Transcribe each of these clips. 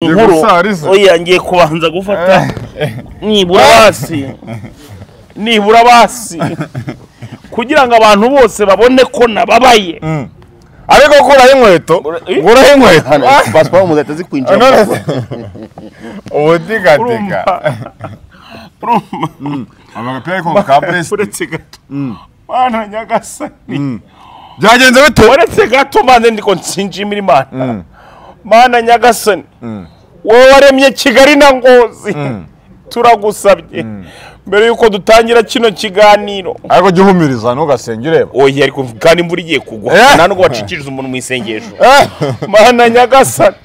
inkuru gusariza. oya ngiye kubanza gufata nibura basi nibura basi kugira ngo abantu bose babone ko nababaye ariko kuraho inkweto Eh? kuraho inkweto hano pasiporo umuntu atari kwinjira none se ubutigatika urumva urumva amagapira ariko ngo ka buresti uretse gato mana nyagasani byagenze bite uretse gato mbanze ndiko nsinjimira imana mana nyagasani wowe waremye kigali na ngozi turagusabye mbere y'uko dutangira kino kiganiro ariko jya uhumiriza ntugasenge ureba oya ariko kandi imvura igiye kugwa Eh. nta nubwo wacikiriza umuntu mu isengesho Eh, mana nyagasani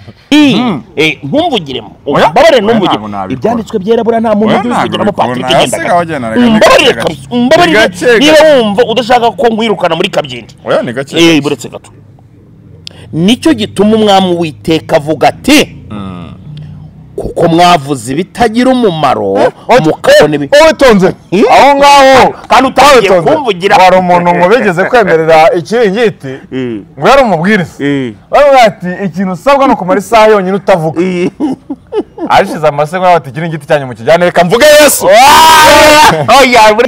Eh, ntumbugiremo Oya. umbabarire Oya, ntabwo ntumbugiremo nabikora. ibyanditswe byerabura nta muntu Oya, ugiye ntabwo kugeramo nabikora. patiri Hasi ugenda ngaho agenda na gake umbabarire gake. kabisa, umbabarire Ni gake niba wumva udashaka ko nkwirukana muri kabyindi oya ni gake Eh, buretse gato nicyo gituma umwami uwiteka avuga ati kuko mwavuze ibitagira umumaro mukabona ibi ubitonze aho ngaho kandi utangiye ubitonze. kumvugira hari umuntu ngo bigeze kwemerera ikiringiti Mm. ngo yari umubwiriza baravuga ati ikintu usabwa ni ukumara isaha yonyine utavuga ashize amasego yawe ati ikiringiti cyanyu mu kijyane reka mvuge yesu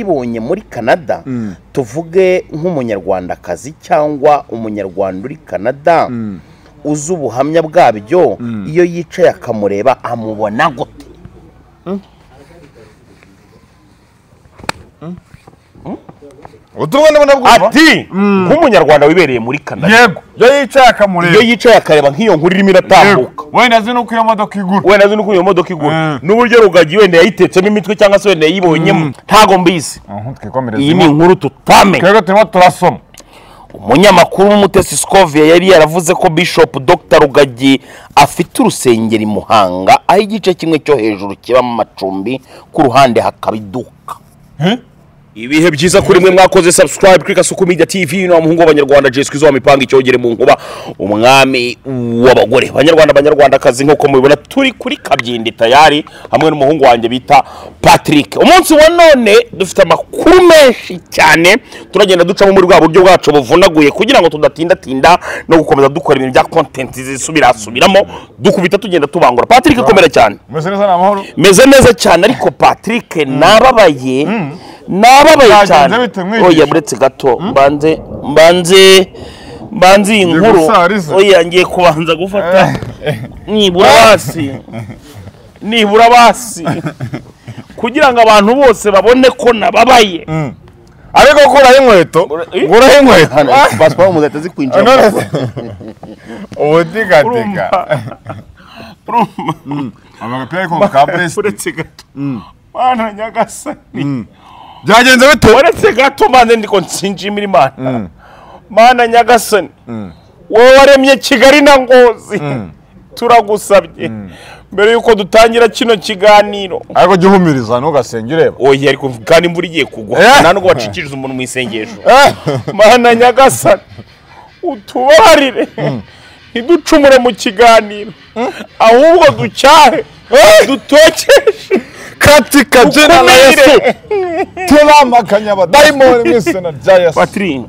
ibonye muri canada tuvuge nk'umunyarwandakazi cyangwa umunyarwanda uri canada uzi ubuhamya bwabyo iyo yicaye akamureba amubona gute uturwa ndabona bwumva ati nk'umunyarwanda wibereye muri kanada yego iyo yicaye iyo akamureba yicaye akareba nk'iyo nkuru irimo iratambuka Yego. wenda azi nuko iyo modoka igura wenda azi nuko iyo modoka igura Mm. n'uburyo rugagi wenda yayitetsemo imitwe cyangwa se wenda yayibonyemo ntago mbizi Mhm, twikomereze iyi ni imana. inkuru tutamenya twebwe turimo turasoma umunyamakuru w'umutesi scoviya yari yaravuze ko bishop dr rugagi afite urusengero i muhanga aho igice kimwe cyo hejuru kibamo amacumbi ku ruhande hakaba iduka ibihe byiza kuri mwe mwakoze subscribe kuri kasuku media tv ni umuhungu w'abanyarwanda jesi kwizo mipanga icyogere mu nkuba umwami w'abagore banyarwanda banyarwandakazi nk'uko mubibona turi kuri kabyindi tayari hamwe n'umuhungu wanjye bita patrick umunsi wa none dufite amakuru menshi cyane turagenda ducamo muri bwa buryo bwacu buvunaguye kugira ngo tudatindatinda no gukomeza dukora ibintu bya kontenti zisubirasubiramo dukubita tugenda tubangura patrick komera cyane mese neza ni amahoro meze neza cyane ariko patrick nababaye nababaye Byagenze cyane bite mwigisha? oya muretse gato mbanze mbanze mbanze iyi nkuru gusariza. oya ngiye kubanza gufata nibura basi nibura basi kugira ngo abantu bose babone ko nababaye ariko kuraho inkweto Eh? kuraho inkweto hano pasiporo umuntu atari none kwinjira se ubutigatika urumva amagapira ariko ngo ka buresti uretse gato mana nyagasani byagenze bite uretse gato mbanze ndiko nsinjimira imana mana nyagasani wowe waremye kigali na ngozi turagusabye mbere y'uko dutangira kino kiganiro ariko jya uhumiriza ntugasenge ureba oya ariko kandi imvura igiye kugwa Eh. nta nubwo wacikiriza umuntu mu isengesho Eh, mana nyagasani utubarire ntiducumure mu kiganiro ahubwo ducyahe dutokeshe kati kabyina na yesu ukumire tubamakanya abadayimoni mu izina rya yesu patiri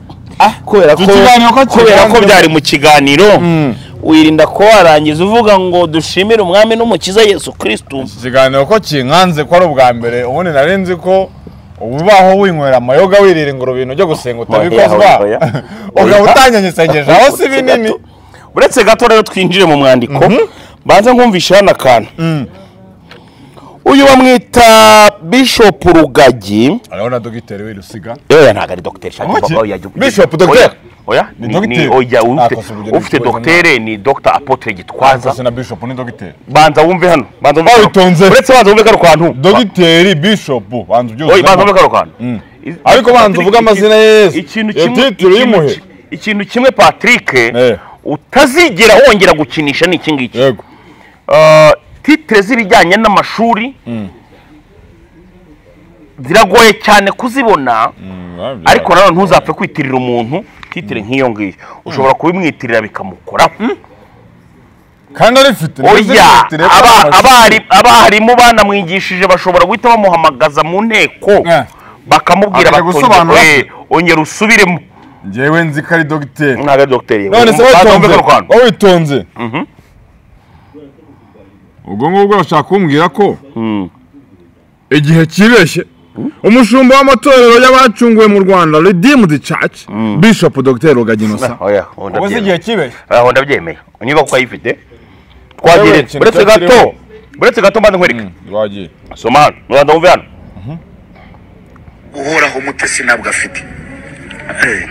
kubera ko ikiganiro ko kubera ko kiganza- byari mu kiganiro wirinda ko warangiza uvuga ngo dushimire umwami n'umukiza yesu kirisitu ikiganiro ko kinkanze ko ari ubwa mbere ubundi nari nzi ko ubaho winywera amayoga wirira ingurube ibintu byo gusenga utabikozwa Oya, oya, oya. ukaba utanganya isengesho aho si binini uretse gato rero twinjire mu mwandiko mbanza nkumvisha hano akantu uyu bamwita bishopu rugagi arabona dogiteri w'irusiga yewe ntabwo ari dogiteri shaka Muki? baba oya, jya- Bishop oya, Dogiteri? oya Ni ni dogiteri? ni- oya ufite Ah, kosa ubugeni ufite bw'ubuzima. dogiteri ni dogita apotre gitwaza na bishopu ni dogiteri banza wumve hano banza wumve hano. Bawitonze. uretse banza wumve kano kantu dogiteri bishopu banza Oye, banza ubyuzemo wumve kano kantu ariko banza uvuge amazina ya yesu ikintu Iyo kimwe titiro ikintu y'imuhe ki- ikintu kimwe patrick Eh. utazigera wongera gukinisha ni iki ngiki yego Uh, titire z'ibijyanye n'amashuri ziragoye cyane kuzibona ariko nanone ntuzapfe kwitirira umuntu titire nk'iyo ngiyo ushobora kubimwitirira bikamukoraho kandi arifite ni oya dogiteri aba- y'abana. abari- abarimu banamwigishije bashobora guhita bamuhamagaza mu nteko Eh. bakamubwira Akajya bati gusobanura. "Oye, ongera usubiremo njyewe nzi ko ari dogiteri ntabwo ari dogiteri none se Banza wumve witonze kano kantu. witonze ubwo ngubwo bashaka kumbwira ko igihe kireshye umushumba w'amatorero y'abacunguwe mu rwanda redeemed church bishop dr rugagi innocent oya ubundi ubu si igihe ndabyemeye kibeshye aho ndabyemeye inyubako urayifite twagire ikintu uretse cya gato kirimo. uretse gato mbanza nkwereka rwagiye soma hano mubanza wumve hano uhoraho umutesi ntabwo afite Eh.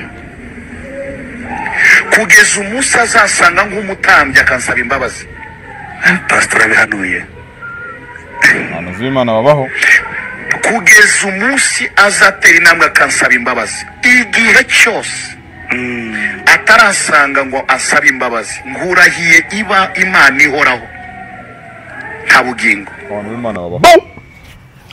kugeza umunsi azasanga nk'umutambyi akansaba imbabazi pasitora abihanuye ahantu z'imana babaho kugeza umunsi azatera intambwe akansaba imbabazi igihe cyose atarasanga ngo asabe imbabazi nkurahiye iba imana ihoraho nta bugingo abantu b'imana babaho bom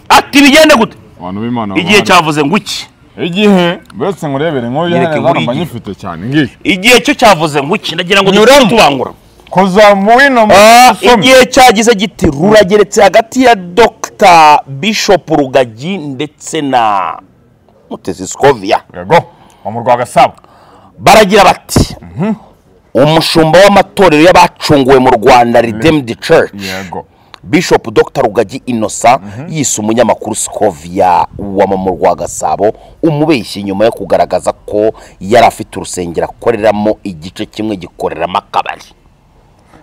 ati bigende gute abantu b'imana igihe babaho. cyavuze ngo iki igihe buretse nkurebere nk'uyu Nyereke hano muri mba iki. nyifite cyane ngiye igihe cyo cyavuze ngo iki ndagira ngo Nyuramo. duhite tubangura koza mu wino mu Ah, usome igihe cyagize giti rurageretse hagati ya dr bishop rugagi ndetse na mutesi scovia yego wa mu rwa gasabo baragira bati umushumba w'amatorero y'abacunguwe mu rwanda redeemed church yego bishop dr rugagi innocent yise umunyamakuru scovia wama mu rwa gasabo umubeshyi nyuma yo kugaragaza ko yari afite urusengero akoreramo igice kimwe gikoreramo akabari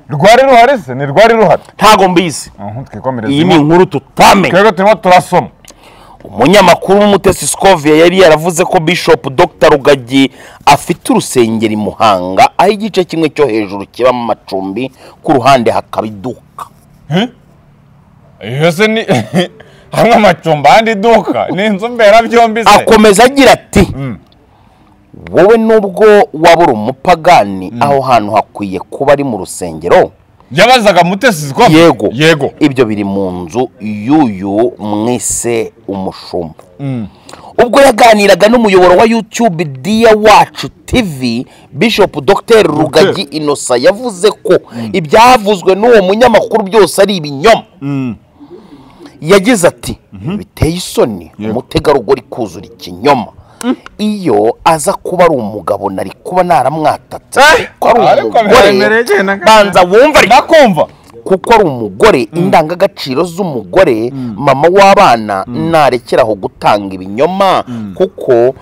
rwari ruhari se ni rwari ruhari ntago mbizi Mhm, twikomereze iyi ni imana. inkuru tutamenya twebwe turimo turasoma umunyamakuru w'umutesi scovia yari yaravuze ko bishop dr rugagi afite urusengero i muhanga aho igice kimwe cyo hejuru kibamo amacumbi ku ruhande hakaba iduka iyo se ni hamwe amacumbi ahandi iduka ni inzu mberabyombi se akomeza agira ati wowe nubwo waba uri umupagani aho hantu hakwiye kuba ari mu rusengero yabazaga mutesi ko yego yego ibyo biri mu nzu y'uyu mwise umushumba ubwo yaganiraga n'umuyoboro wa youtube diya wacu tv bishop dr rugagi innocent yavuze ko ibyavuzwe n'uwo munyamakuru byose ari ibinyoma yagize ati biteye isoni umutegarugori kuzura ikinyoma iyo aza kuba ari umugabo nari kuba naramwatatse kuko ari ariko biraremereye umugore cyane, banza wumva ariko ndakumva kuko ari umugore indangagaciro z'umugore mama w'abana narekeraho gutanga ibinyoma kuko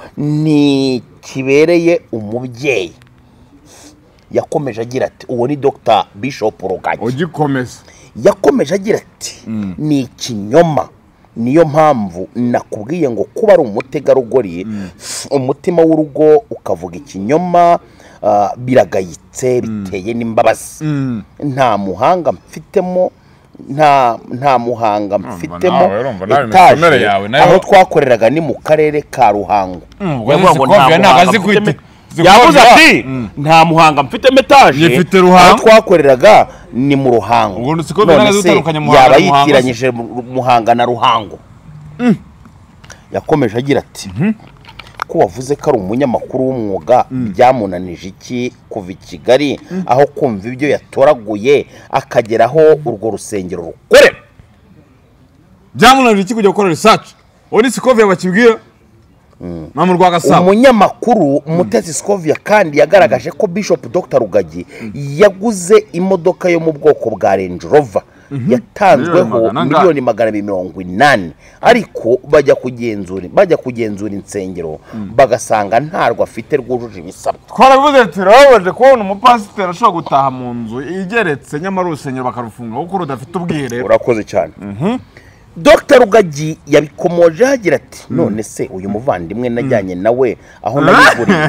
ntikibereye umubyeyi yakomeje agira ati uwo ni dr bishop rugagi ugikomeza yakomeje agira ati ni ikinyoma niyo mpamvu nakubwiye ngo kuba ari umutegarugori umutima w'urugo ukavuga ikinyoma ah, biragayitse biteye n'imbabazi nta muhanga mfitemo nta nta muhanga mfitemo nawe, urumva nawe etaje imikomere yawe nayo- aho twakoreraga ni mu karere ka ruhango ubwo Yavuga ngo nta zikombye ntabwo muhanga azi mfitemo- kwita yavuze Zikovia. ati nta muhanga mfite metaje Nyifite Ruhango." aho twakoreraga ni mu ruhango Ubwo Zikovia None ntazi se, gutandukanya Muhanga yaba na Ruhango se? yitiranyije Mu- muhanga na ruhango yakomeje agira ati ko wavuze ko ari umunyamakuru w'umwuga byamunanije iki kuva i kigali aho kumva ibyo yatoraguye akagera aho urwo rusengero rukorera byamunanira iki kujya gukora research uwo ni sikoviye bakibwira nta mu rwa gasabo umunyamakuru mutesi scovia kandi yagaragaje ko bishop dr rugagi yaguze imodoka yo mu bwoko bwa range rover yatanzweho Miliyoni magana angahe? miliyoni magana abiri mirongo inani ariko bajya kugenzura bajya kugenzura insengero bagasanga ntarwo afite rwujuje ibisabwa twarabivuze turababaje kubona umupasiteri ashobora gutaha mu nzu igeretse nyamara urusengero bakarufunga kuko rudafite ubwiherero urakoze cyane dr rugagi yabikomojeho agira ati none se uyu muvandimwe najyanye nawe aho nabiguriye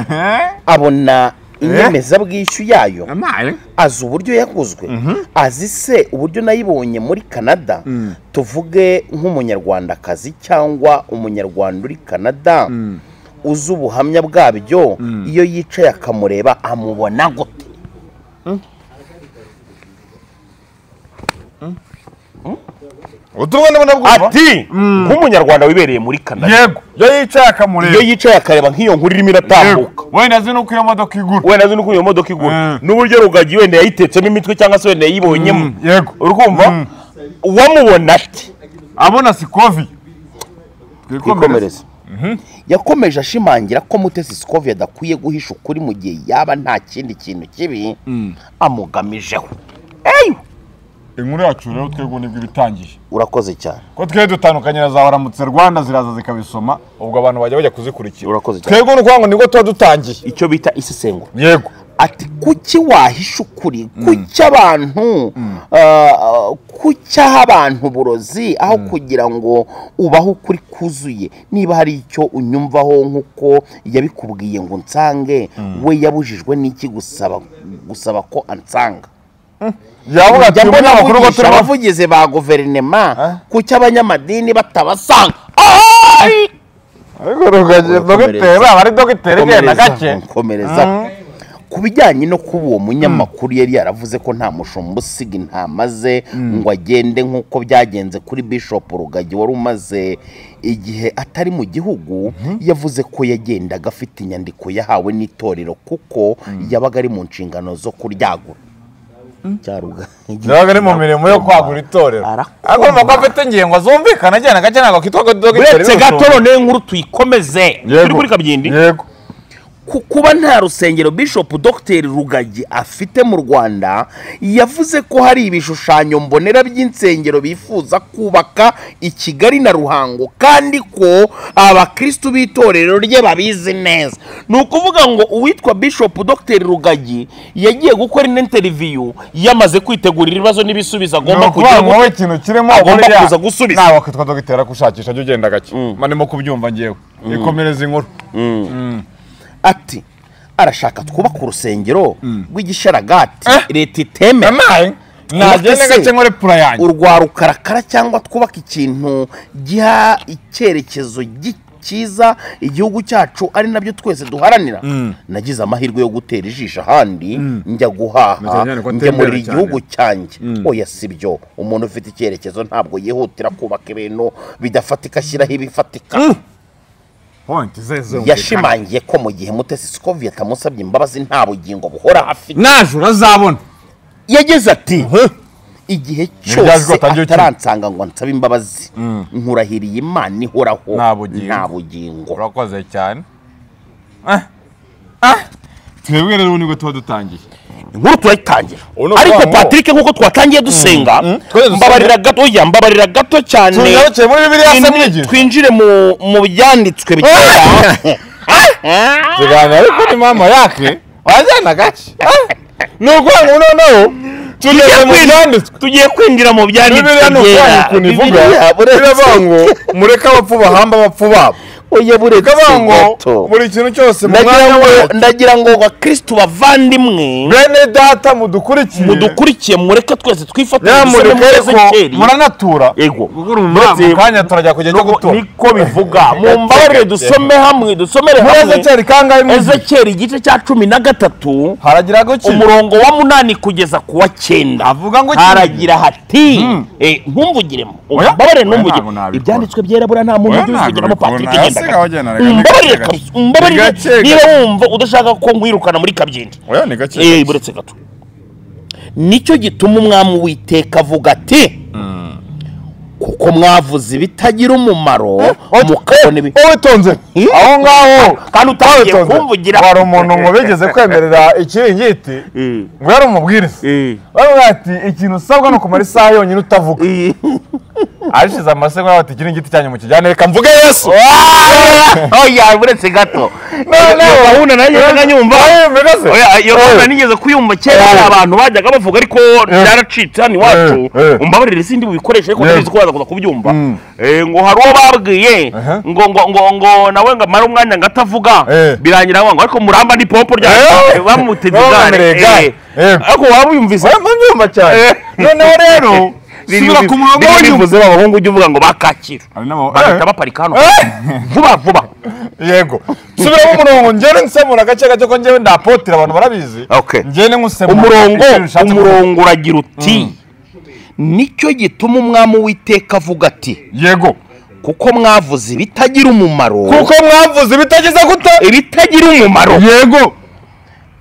abona inyemezabwishyu yayo amaye azi uburyo yaguzwe azi se uburyo nayibonye muri canada tuvuge nk'umunyarwandakazi cyangwa umunyarwanda uri canada uzi ubuhamya bwabyo iyo yicaye akamureba amubona gute ubutumwa ndimo ndabwumva ati nk'umunyarwanda wibereye muri canada yego iyo yicaye iyo akamureba yicaye akareba nk'iyo nkuru irimo iratambuka wenda azi n'uko iyo modoka igura wenda azi n'uko iyo modoka igura Mm. n'uburyo rugagi wenda yayitetsemo imitwe cyangwa se wenda yayibonyemo Mm, yego. uri kumva Mm. uwamubona ati abona sikoviye twikomereze yakomeje ashimangira ko mutesi scovia adakwiye guhisha ukuri mu gihe yaba nta kindi kintu kibi amugamije amugamije inkuru yacu rero twebwe nibwo ibitangiye urakoze cyane ko twe dutandukanye na za waramutse rwanda ziraza zikabisoma ubwo abantu bajya bajya kuzikurikira Urakoze cyane. twebwe ni ukuvuga ngo nibwo tuba dutangiye icyo bita isesengura yego ati kuki wahisha ukuri kuki abantu ah, kuki aha abantu uburozi aho kugira ngo ubaho ukuri kuzuye niba hari icyo unyumvaho nk'uko yabikubwiye ngo nsange we yabujijwe n'iki gusaba gusaba ko ansanga yavuga ati Njya uyu mbona munyamakuru ko avugisha turimo abavugizi ba guverinoma kuki abanyamadini batabasanga ariko rugagi dogiteri aba ari dogiteri genda gake komereza ku bijyanye no kuba uwo munyamakuru yari yaravuze ko nta mushumba usiga intama ze ngo agende nk'uko byagenze kuri bishop rugagi wari umaze igihe atari mu gihugu yavuze ko yagendaga afite inyandiko yahawe n'itorero kuko yabaga ari mu nshingano zo kuryagura cyaruga yabaga ari mu mirimo yo kwagura itorero Arakoma. agomba kuba afite ingingo zumvikana genda gake ntabwo kitwa ko dogiteri uretse gato b'ubusumba. noneho inkuru tuyikomeze turi Yego. kuri kabyindi yego ku kuba nta rusengero bishop dr rugagi afite mu rwanda yavuze ko hari ibishushanyo mbonera by'insengero bifuza kubaka i kigali na ruhango kandi ko abakristu b'itorero rye babizi neza ni ukuvuga ngo uwitwa bishop dr rugagi yagiye gukora ino interiviyu yamaze kwitegurira ibibazo n'ibisubizo ni agomba ukuvuga kugira ngo ngo wowe ikintu kirimo agomba burya kuza gusubiza. ntabwo kitwa dogiteri akushakisha jya ugenda gake manimo kubyumva ngewe ikomereza inkuru ati arashaka twubaka urusengero rw'igisharagati leta itemera nawe nagende Ese- gake nkore pura yanjye urwa rukarakara cyangwa twubaka ikintu giha icyerekezo gi- cyiza igihugu cyacu ari nabyo twese duharanira nagize amahirwe yo gutera ijisho ahandi njya guhaha cyane ko njya muri atembera iri cyane. gihugu cyanjye oya si byo umuntu ufite icyerekezo ntabwo yihutira kubaka ibintu bidafatika ashyiraho ibifatika pointi ze zumvikana. yashimangiye ko mu gihe mutesi sikoviyeti atamusabye imbabazi nta bugingo buhora afite naje urazabona yagize ati igihe byajwi cyose watangiye ukina. ataransanga ngo nsabe imbabazi nkurahiriye imana ihoraho Nta bugingo. nta bugingo urakoze cyane twebwe rero nibwo tuba dutangiye inkuru turayitangira Ubu ni ariko ukuvuga ngo- patrick nk'uko twatangiye dusenga Twese dusenga. mbabarira gato oya mbabarira gato cyane tugarukire muri bibiliya se Twinjire- mwigira twinjire mu mu byanditswe bikera tuganira ariko ni mama yake wajyana gake ni ukuvuga ngo noneho tugeze mu byanditswe tugiye kwinjira mu byanditswe bibiliya ni byera. ukwanyu ukuntu ivuga Bibiliya, buretse- biravuga ngo mureke abapfu bahamba abapfu babo oya buretse bikavuga ngo gato buri kintu cyose mu Ndagira mwanya we ngo- ndagira ngo bakristu bavandimwe bene data mudukurikiye mudukurikiye mureke twese twifatire nyamureke dusome ariko Ezekiyeli. muranatura Yego. muri Ndetse- ako kanya turajya kujya cyo gutura niko bivuga mumbabarire dusome hamwe dusomere muri hamwe ezekiyeli kangahe mwizi ezekiyeli igice cya cumi na gatatu haragira agaciro umurongo wa munani kugeza ku wa cyenda avuga ngo haragira hati eh, ntumvugiremo Oya. mbabarire Oya, ntumvugire ntabwo nabikora. ibyanditswe byera buriya nta muntu Oya, ujya ntabwo ubivugiramo nabikora. patrick Nasiga genda wagendanaga, ni mbabarire gake kabisa gake. Ni mbabarire gake gake. niba wumva udashaka ko nkwirukana muri kabyindi oya ni gake Eh, buretse gato nicyo gituma umwami witeka avuga ati kuko mwavuze ibitagira umumaro mukabona ibi uwitonze aho ngaho Kandi utangiye uwitonze. kumvugira. wari umuntu ngo bigeze kwemerera ikiringiti ngo yari umubwiriza baravuga ati ikintu usabwa ni ukumara isaha yonyine utavuga ashize amasego yawe ati ikiringiti cyanyu mukijyane reka mvuge yesu oya buretse gato noneho gahunda nanjye nabaga nyumva Oya, iyo gahunda nigeze kuyumva kera hari abantu bajyaga bavuga ariko byaracitse hano iwacu Eh, eh. umbabarire sindi buyikoreshe ariko Yego. ndabizi ko waza kuza kubyumva Mm. Eh, ngo hari uwo babwiye Aha. ngo ngo ngo ngo nawe ngo amare umwanya ngo atavuga Eh. birangira ngo ariko muramba ni pompo rya Eh. Eh, bamuteze Baba igare bamereye igare. Eh. Yego. ariko waba uyumvise mbyumva cyane noneho rero subira ku murongo wonyine bivuze abahungu ujya uvuga ngo bakakira bahita baparika hano vuba vuba yego subira mu murongo ngende nsemura agace gato ko ngewe ndapotira abantu barabizi Okay. ngende nkusemura umurongo ikintu ushatse kuvuga. umurongo uragira uti nicyo gituma umwami w'iteka avuga ati yego kuko mwavuze ibitagira umumaro kuko mwavuze ibitagize gute ibitagira umumaro yego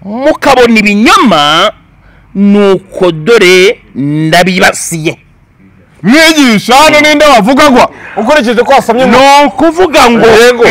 mukabona ibinyoma nuko dore ndabibasiye mwigisha hano ninde wavuga ngo ukurikije ko wasomye ngo ukuvuga ngo yego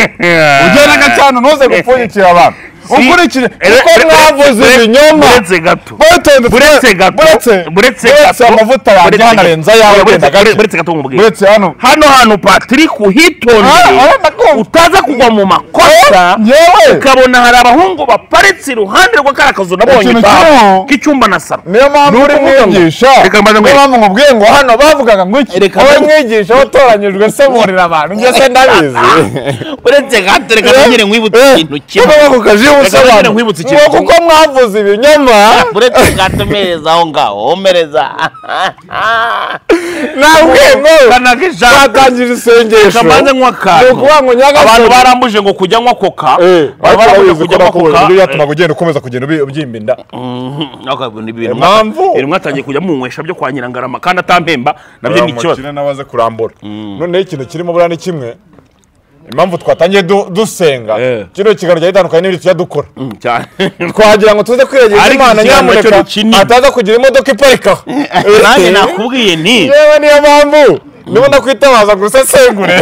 ugenda gacana ntuze gupfunyikira abantu ukurikije kuko mwavuze ibinyoma buretse gato Buretse- buretse gato buretse- buretse amavuta yanjye buretse gato. hanarenza ayawe Buretse- wenda gake. buretse gato nkubwire. Buretse hano. hano hantu patrick Ah, uhitondeye ah, nakumva. utaza kugwa mu makosa yewe ukabona hari abahungu baparitse iruhande rwa kariya kazu nabonye Ikintu imbabo, kiriho- k'icyumba na saro niyo mpamvu uri mwigisha Reka mbanze niyo nkwereke. mpamvu nkubwiye ngo hano bavugaga ngo iki Reka wowe mbanze- mwigisha watoranyijwe semurira abantu njye se ndabizi uretse gato reka nongere nkwibutse ikintu kimwe Kuko ku kazi nongere ubusobanuro nkwibutse ngo ikintu kuko mwavuze ibinyoma buretse gato mereza aho ngaho omereza nabwe ngo kanaka ijambo batangije isengesho kamanze ni nkwa akantu ukuvuga ngo abantu nyagasozi barambuje ngo kujya nywa koka Eh, Bari barambuje ariko urabizi ko nywa nakubonye koka, uburyo eh, byatuma ugenda ukomeza kugenda ubi- ubyimba inda akabona ibintu Impamvu? mwata- ibintu mwatangiye kujya munywesha byo kwa nyirangarama kandi atampemba nabyo ni ikibazo Uramukire n'abaze kurambura noneho ikintu kirimo buriya ni kimwe impamvu twatangiye du- dusenga Eh. kino kiganiro gitandukanye n'ibindi tujya dukora Mm, cyane twagira ngo tuze kwiregeza Ariko imana ikiganiro cyo nyamuneka ni kinini. ataza kugira imodoka iparikaho nanjye nakubwiye nti yewe niyo mpamvu niba nakwitabaza ngo usesengure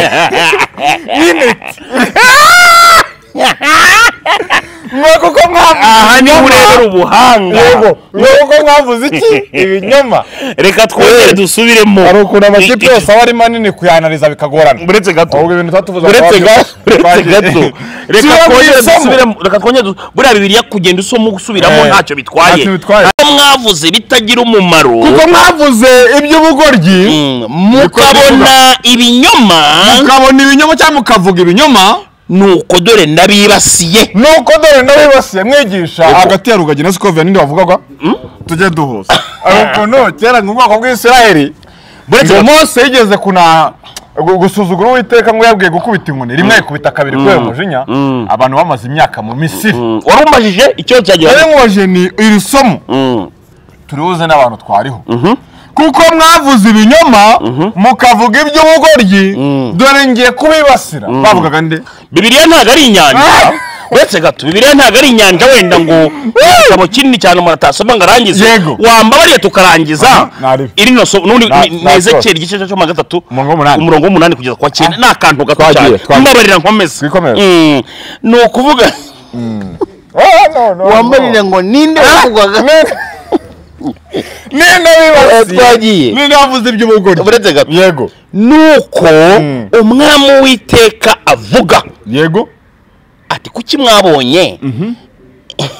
mwe kuko mwavuze aha niho urebera ubuhanga yego mwe kuko mwavuze iki ibinyoma reka twongere dusubiremo hari ukuntu amakipe I- i- yose aba ari manini kuyanariza bikagorana buretse gato ahubwo ibintu tutatuvuze buretse gato buretse gato reka Sibyo twongere mwisemo. dusubiremo reka twongere du- buriya bibiriya kugenda usoma gusubiramo Eh, ntacyo bitwaye ntacyo bitwaye. Abo mwavuze bitagira umumaro kuko mwavuze iby'ubugoryi Mm, mukabona ibinyoma mukabona ibinyoma cyangwa mukavuga ibinyoma nuko dore nabibasiye nuko dore n'abibasiye mwigisha hagati ya rugagi na sikovia ninde wavugaga tujye duhuza aho ukuntu kera mu bwoko bw'isiraheli Buretse ngo gato. mose yigeze kunaha gu- gusuzugura uwiteka ngo yabwiye gukubita inkoni rimwe ayikubita kabiri kubera umujinya abantu bamaze imyaka mu misiri wari umajije icyo rero cyagira mwoje ni iri somo turibuze n'abantu twariho kuko mwavuze ibinyoma mukavuga iby'ubugoryi dore ngiye kubibasira bavugaga nde bibiliya ntabwo ari inyanja Ah! uretse gato bibiliya ntabwo ari inyanja wenda ngo igitabo kinini cyane umuntu atasoma ngo arangize Yego. wambabariye tukarangiza Aha, nari- iri no somo n'ubundi Na- ni- na- ni ezekiyeli igice cya cumi na gatatu Umurongo w'umunani. umurongo w'umunani kugeza ku wa cyenda ni akantu gato Twagiye, cyane twagiye. mbabarira nkomeze Twikomeze. Mm, ni ukuvuga wambarira ngo ninde wavugwaga ninde wibasiye Twagiye. ninde wavuze iby'ubugoryi Buretse gato. yego nuko umwami w'iteka avuga yego ati kuki mwabonye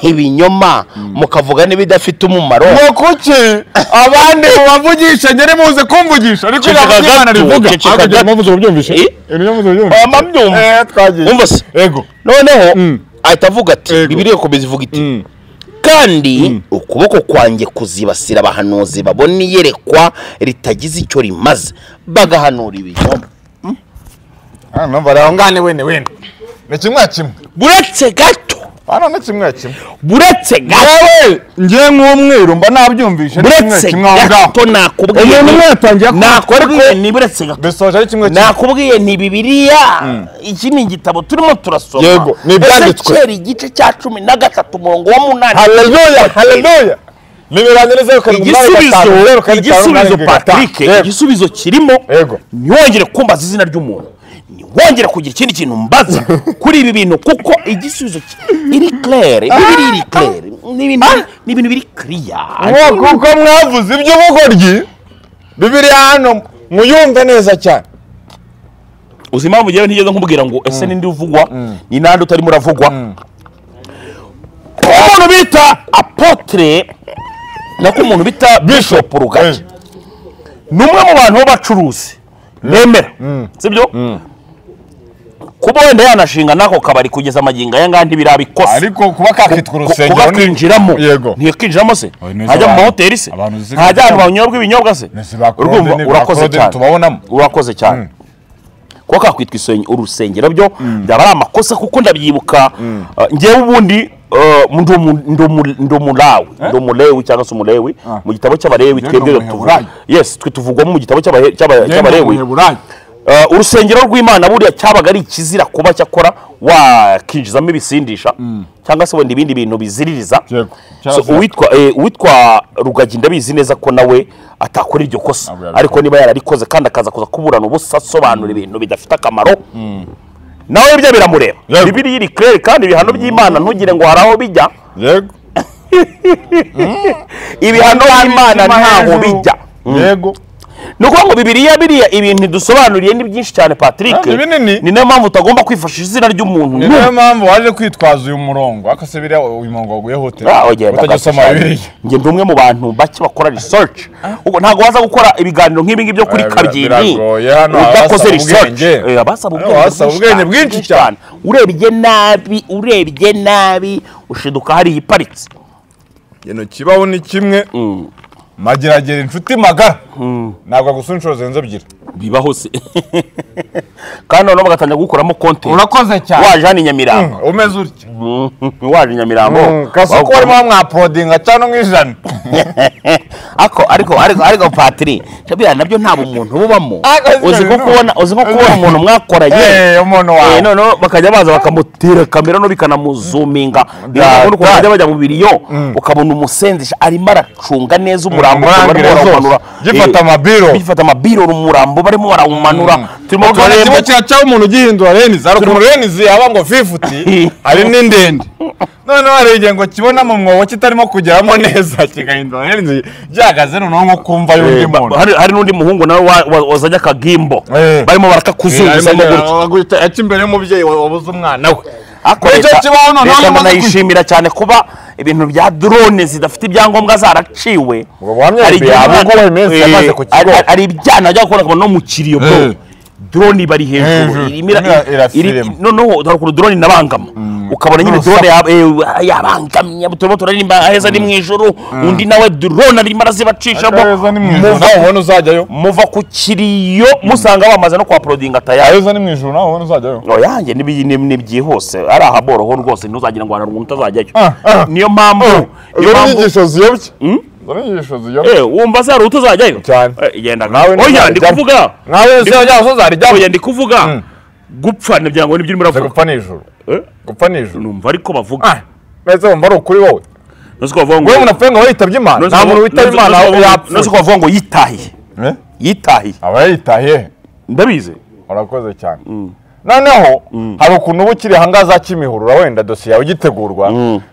ibinyoma mukavuga n'ibidafite umumaro ngo kuki abandi mubavugisha ngere muze kumvugisha ariko Ceceka ijambo ry'imana gato, rivuga ceceka Ariko gato. ijambo muvuze mubyumvishe Eh? ijambo muvuze mubyumvishe Mba mbyumva. Eh, twagiye Umva se. yego noneho ahita avuga ati Yego. bibiri ikomeza ivuga iti kandi ukuboko kwanjye kuzibasira abahanuzi babona iyerekwa ritagize icyo rimaze bagahanura ibinyoma hano numva rero ngane wene wene ni kimwe ya kimwe buretse gato hano ni kimwe ya kimwe buretse gato yewe ngiye nk'umweru mba nabyumvishe ni kimwe ya buretse kimwe aho ngaho gato nakubwiye umuntu umwe yatangiye nakubwiye kumva ni buretse gato bisoje ari kimwe kimwe nakubwiye nti bibiliya iki ni igitabo turimo turasoma Yego, ni ibyanditswe. Ezekiel igice cya cumi na gatatu umurongo wa munani haleluya haleluya nibirangira zeru karindwi umunani gatanu igisubizo zeru igisubizo karindwi itanu umunani karindwi gatanu. patrick Yego. igisubizo kirimo Yego. ntiwongere kumbaza izina ry'umuntu ntiwongere kugira ikindi kintu mbaza kuri ibi bintu kuko igisubizo ki- iri claire bibiri iri claire ni ibintu biri- ni ibintu biri clear Ngo kuko mwavuze iby'ubugoryi bibiliya hano muyumve neza cyane uzi impamvu ngewe ntigeze nkubwira ngo ese ni ndi uvugwa ni nande utarimo uravugwa umuntu bita apotre nako umuntu bita bishop rugagi ni umwe mu bantu b'abacuruzi bemera sibyo kuba wenda yanashinga n'ako kabari kugeza amagingo aya ngaya ntibirabikose ariko kuba kakitwa urusengero kuba ni- kwinjiramo yego ntiyakinjiramo se Oya, neza ntajya mu abantu- mahoteli se abantu zisigaye ntajya ahantu cyane. banyobwa ibinyobwa se Neza ba Claude urumva ni ba urakoze Claude cyane tubabonamo. urakoze cyane kuba kakwitwa isen- urusengero byo byaba ari amakosa kuko ndabyibuka uh, ngewe ubundi uh, ndi umu- ndi umu- ndi umulawi ndi umulewi cyangwa se umulewi mu gitabo cy'abarewi Njye twebwe ndi umuheburayo. tuvuga- yes twe tuvugwamo mu gitabo cy'abahe- cy'aba- cy'abarewi Heburayo. Uh, urusengero rw'imana buriya cyabaga ari ikizira kuba cyakora wakinjizamo ibisindisha cyangwa se wenda ibindi bintu biziririza Yego. so, Cyazira. uwitwa eh, uwitwa rugagi ndabizi neza ko nawe atakora iryo kosa Ntabwo yabikora. ariko niba yararikoze kandi akaza kuza kuburana ubusa asobanura ibintu bidafite akamaro nawe ibyo biramureba Yego. bibiri iri kirere kandi ibihano by'imana ntugire ngo hari aho bijya yego ibihano by'imana ntaho bijya yego ni ukuvuga ngo bibiriya biriya ibintu ntidusobanuriye ni byinshi cyane patrick Ah, ni binini. ni nayo mpamvu utagomba kwifashisha izina ry'umuntu ni nayo mpamvu waje kwitwaza uyu murongo ariko se biriya uyu murongo waguyeho ute Ah, ugenda utajya gake usoma cyane. bibiriya njye ndi umwe mu bantu bake bakora research ubwo ntabwo waza gukora ibiganiro nk'ibi ngibyo kuri Eh, bira- kabyini biragoye, hano udakoze abasaba research ubwenge. Eh, abasaba Hano ubwenge abasaba bwinshi ubwenge cyane, bwinshi bwinshi cyane urebye nabi urebye nabi ushiduka hariya iparitse kino kibaho ni kimwe mageragere inshuti magara ntabwo agusura inshuro zirenze ebyiri bibaho se kandi noneho bagatangira gukuramo konti urakoze waje hano i nyamirambo umeze utya waje i nyamirambo kasoko bawukuramo- warimo mwapodinga cyangwa nk'ijana ako ariko ariko ariko patiri biriya nabyo nta bumuntu bubamo Ako sibyo uzi ko bibaho. kubona uzi ko kubona umuntu mwakoranye Eh, umuntu Eh, wawe noneho bakajya baza bakamutera kamera no bikanamuzuminga Yeah, ukuntu bajya yeah. bajya mu biriyo ukabona umusenzisha arimo aracunga neza umurambo Umurangire barimo barawumanura zose. Gifata Eh, amabiro. gifata amabiro umurambo barimo barawumanura turimo Tubona kimwe turareba kiracyaho umuntu ugihindura renizi hari ukuntu renizi haba ngo fifuti hari n'indende noneho hari igihe ngo kibona mu mwobo kitarimo kugeramo neza kigahindura renizi gihagaze noneho nko kumva y'undi Eh, ba- muntu hari- hari n'undi muhungu nawe wa- wa- wazanye akagimbo Eh. barimo barakakuzunguzamo gutya aca imbere y'umubyeyi wabuze umwana we Ariko Nicyo leta- kibaho noneho leta amaze ndanayishimira cyane kuba ibintu bya drone zidafite ibyangombwa zaraciwe Ubwo buhamya Hari bwa igihe Bugoyi umwana- Messi Eh, yamaze ku kigo. hari- hari ibyana bajya gukora no mu kiriyo bro Eh. drone bari hejuru Hejuru. irimo ira- Irimo irafilima. iri- noneho hari ukuntu drone inabangama ukabona nyine drone yab- eh, yabangamye turimo turaririmba aheza ni mu ijuru undi nawe drone arimo arazibacishamo aheza ni mu ijuru Muva- nawe ubona uzajyayo muva ku kiriyo musanga bamaze no kwa porodinga tayari aheza ni mu ijuru nawe ubona uzajyayo oyanjye ntibyihuse ari ahaboroho rwose ntuzagira ngo abantu utazajyayo Ah, ah. niyo mpamvu niyo izo ni mpamvu inyigisho ziyobya izo ni inyigisho ziyobya Eh, wumva se hari utazajyayo Cyane. Eh, genda Nawe oya ntuzajyamo. ndi kuvuga nawe uzajya uzajya uzajya oya ndi kuvuga gupfa nabyango nibyo urimo uzajya uravuga gupfa nijoro Eh? gupfa nijoro numva ariko bavuga mbese wumva ari ukuri wowe nose ko bavuga ngo wowe umuntu apfuye ngo yitabye imana nose nta ko- muntu witaba nose- imana nose ko bavuga- yapfuye nose ko bavuga ngo yitahiye Eh? yitahiye aba yitahiye ndabizi urakoze cyane noneho hari ukuntu uba ukiri ahangaha za kimihurura wenda dosiye yawe igitegurwa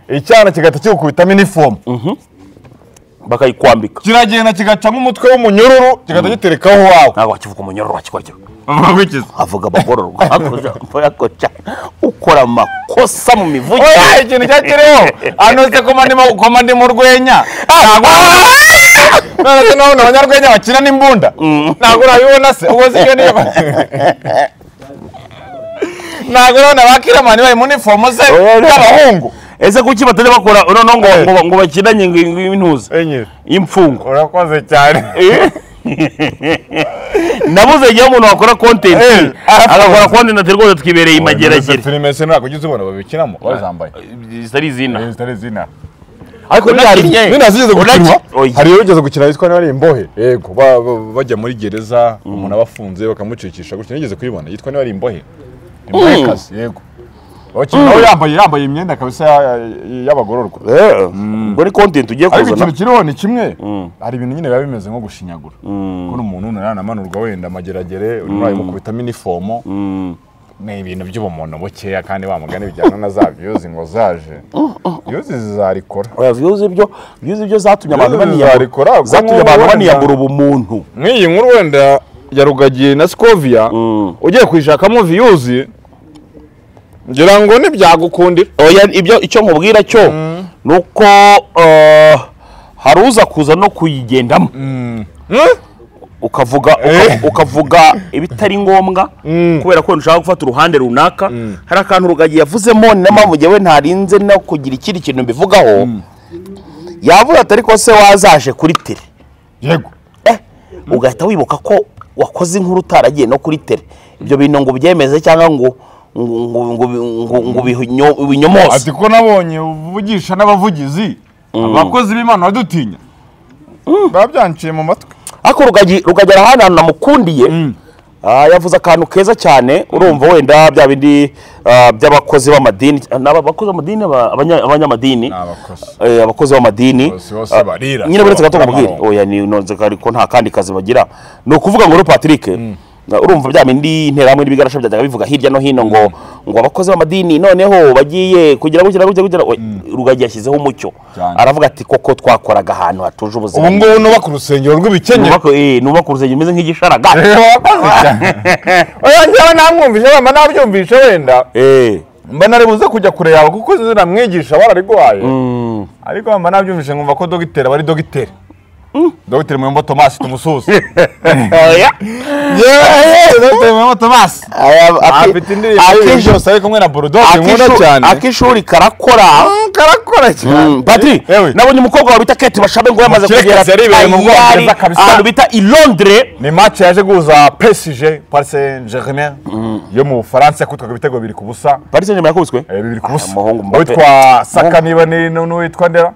icyana kigahita kigukubitamo inifomu bakayikwambika kiragenda kigaca nk'umutwe w'umunyururu kigahita giterekaho wawe ntabwo wakivuga umunyoro wakikora bakurikiza avuga abagororwa hakurya hakurya ukora amakosa mu mivugire oya ikintu cyakiriho anose koma ndi mu rwenya ntabwo none se nabona abanyarwenya bakina n'imbunda ntabwo urabibona se ubwo se iyo niyo ntabwo urabona abakiramani bari mu nifomo ze Oya, oya. y'abahungu ese kuki batajya bakora noneho ngo, Eh. ngo, ngo bakinanye ngo ngo intuza enye imfungo urakoze cyane nabuze igihe umuntu wakora content Eh, agakora arafunze. content ati rwose twibereye imageragere filime se ntabwo ujya uzibona babikinamo bazambaye zitari izina zitari izina ariko Unakinnye. nta zigeze gukinwa Unaki- Oya. hari ugeze gukina yitwa niba ari imbohe yego ba- ba- bajya muri gereza umuntu aba afunze bakamucikisha gutya nigeze kuyibona yitwa niba ari imbohe imbohe kazi yego Abakinnyi nawe yambaye yambaye imyenda kabisa ya- ya- y'abagororwa ubwo ni content ugiye ariko kuzana ikintu kiriho ni kimwe hari ibintu nyine biba bimeze nko gushinyagura kuko umuntu nanamanurwa wenda amageragere uri muri ayo mukubitamo inifomo ni ibintu by'ubumuntu bukeya kandi bamugane bijyana na za viyuzi ngo zaje viyuzi zizarikora Oya, views ibyo views ibyo zatumye abantu Views baniyambura zarikora, kuko zatumye abantu nk'ubu baniyambura ubumuntu nk'iyi nkuru wenda ya rugagiye na sikoviya ugiye kuyishakamo viyuzi ngira ngo ntibyagukundira oya ibyo icyo nkubwira cyo ni uko eh, hari uza kuza no kuyigendamo ukavuga uka- ukavuga ibitari ngombwa kubera ko nshaka gufata uruhande runaka hari akantu rugagi yavuzemo niyo mpamvu njyewe ntarinze no kugira ikindi kintu mbivugaho yavuga atari ko se wazaje kuri tere yego Eh, ugahita wibuka ko wakoze inkuru utaragiye no kuri tere ibyo bintu ngo ubyemeze cyangwa ngo ngo ngo ngo ngo ngo ubinyo- ubinyomoze ati ko nabonye uvugisha n'abavugizi abakozi b'imana badutinya babyanciye mu matwi ariko rugagi rugagi ari ahantu hantu namukundiye Ah, yavuze akantu keza cyane urumva wenda bya bindi ah, by'abakozi b'amadini ni abakozi b'amadini aba- abanya- abanyamadini abakozi Eh, abakozi b'amadini Bose bose Ah, barira. nyine buretse gato Bakora nkubwire amaronko. oya ni nonze ko nta kandi kazi bagira ni ukuvuga ngo rero patrick urumva bya bindi interahamwe n'ibigarasha byajyaga bivuga hirya no hino ngo ngo abakozi b'amadini noneho bagiye kugira gutya gutya gutya rugagi yashyizeho umucyo Cyane. aravuga ati koko twakoraga ahantu hatuje ubu ubuzima ngubu nubaka urusengero rw'ibikenyeri nubaka eh, nubaka urusengero umeze nk'igisharagati rero wakoze cyane oya njyewe namwumvise wenda nabyumvise wenda Eh, mba nari buze kujya kure yawe kuko uzi namwigisha warariguhaye ariko mba nabyumvise nkumva ko dogiteri aba ari dogiteri dogiteri muyombo tomasi tumusuze oya. yewe dogiteri muyombo tomasi Aya- aki- afite indirimbo akishu- y'ibintu byose ari kumwe na burudoke nkunda akishu- cyane akishuri karakora karakora cyane patiri yewe nabonye umukobwa wawe bita kate bashabe ngo yamaze Mukeka kugera yaribereye mu Ayari, Bwongereza kabisa. ahantu bita i londres ni match yaje guhuza PSG Paris Saint-Germain yo mu Bufaransa yakutwaga ibitego bibiri ku busa paris saint germain yakubiswe eh, bibiri ku busa umuhungu Mbappe. uwitwa Saka niba ni nu- n'uwitwa Ndera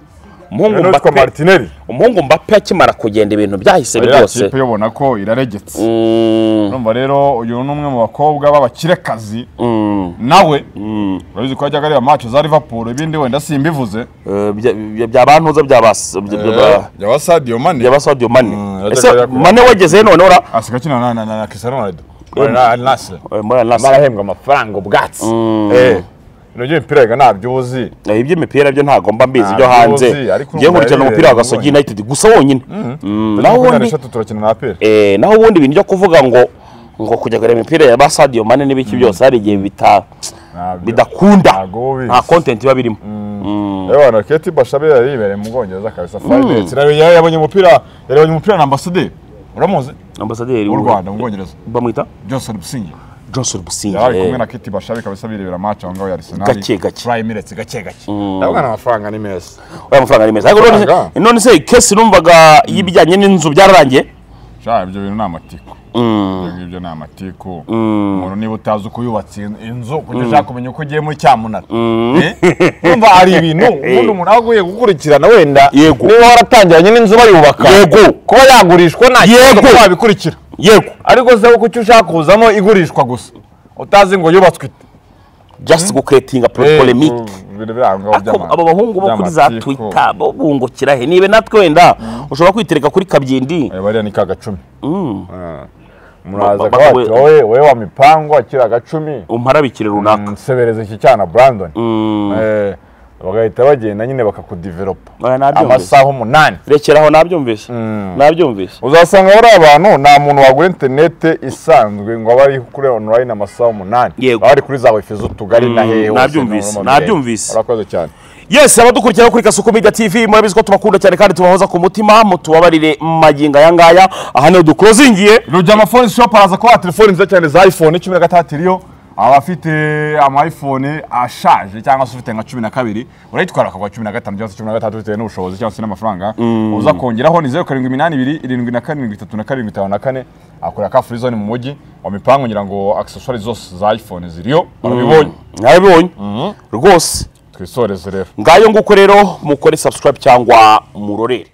umuhungu n'uwitwa Mbappe- Martinelli umuhungu mbappe akimara kugenda ibintu byahise ya rwose kipe yobona ko iraregetse Mm, urumva rero uyu ni umwe mu bakobwa b'abakirekazi mm, nawe urabizi ko yajyaga areba match za Liverpool ibindi wenda simbivuze eh, bya- bya- byabantuza byabasa yaba Sadio Mane byabasodiyo mane Mm, ese yajyaga- mane wagezeyo none ora asiga akina na- na na- na Cristiano Ronaldo na Al Nassr Eh, muri Al Nassr. barahembwa amafaranga ubwatsi Eh, ibintu by'imipira biga ntabyo uzi Eh, iby'imipira byo ntabwo mba mbizi byo Ntabwo hanze uzi, ariko ngiye urumva nkurikirana yari umupira wa yari gasogi yabonye. united gusa wonyine Mm, naho Makumyabiri ubundi n'eshatu turakina na aperi eh, naho ubundi ibintu byo kuvuga ngo ngo kujya kureba imipira ya ba Sadio Mane n'ibiki byose hari igihe bita bidakunda Ntabwo uba ubizi. nta content iba birimo yewe na keti bashabe yari yibereye mu bwongereza kabisa five minutes rero yari yabonye umupira yari yabonye umupira na ambasaderi uramuzi ambasaderi w'u rwanda mu bwongereza bamwita johnson busingi Johnson Busingye yari ari kumwe eh. na keti bashabe kabisa birebera match aho ngaho ya arsenal Gake, gake. five minutes gake gake ndabona amafaranga ni meza oya amafaranga ni meza ariko none se- Amafaranga. none se kesi numvaga y'ibijyanye n'inzu byararangiye sha ibyo bintu ni amatiku ibyo ngibyo ni amatiku umuntu niba utazi uko yubatse in- inzu kujya ushaka kumenya uko ugiye muri cyamunara Eh? urumva hari ibintu ubundi umuntu aba aguye gukurikirana wenda Yego. niba waratangiranye n'inzu bayubaka Yego. kuba yagurishwa nta kibazo Yego. kuba wabikurikira yego ariko se kuko icyo ushaka kuzamo igurishwa gusa utazi ngo yubatswe ite just guketinga polemike Eh, ibintu biri aho ngaho Ako- by'ama- abo bahungu bo kuri za by'amatiku. twitter bo bungukira he nibe natwe wenda ushobora kwitereka kuri kabyindi Eh, bariya ni ka gacumi Ah. Ba- muraza ba- akabati we- wowe wowe wa mipango akira gacumi umparabikire runaka sebereza iki cyana brandon Eh, bagahita bagenda nyine bakakudevelopa Oya, nabyo amasaha umunani rekeraho nabyumvise nabyumvise uzasanga bari abantu nta muntu wagura interinete isanzwe ngo abe ari kuri online amasaha umunani Yego. baba bari kuri za wifi z'utugari na hehe hose nabyumvise, no mu mirenge. nabyumvise. urakoze cyane yes abadukurikiraho kuri kasuku media tv murabizi ko tubakunda cyane kandi tubahoza ku mutima mutubabarire magingo aya ngaya aha niho dukurozingiye rujya amafoni shop araza kuba telefoni nziza cyane za iphone cumi na gatandatu iriyo abafite ama iphone ashaje cyangwa se ufite nka cumi na kabiri urayitwara akagwa cumi na gatanu cyangwa se cumi na gatandatu bitewe n'ubushobozi cyangwa se n'amafaranga uza kongeraho ni zeru karindwi iminani ibiri irindwi na karindwi itatu na karindwi itanu na kane akorera ka furizone mu mujyi wa mipangu ngira ngo accessoires zose za iphone ziriyo barabibonye narabibonye rwose twisoreze rero ngayo nguko rero mukore subscribe cyangwa murorere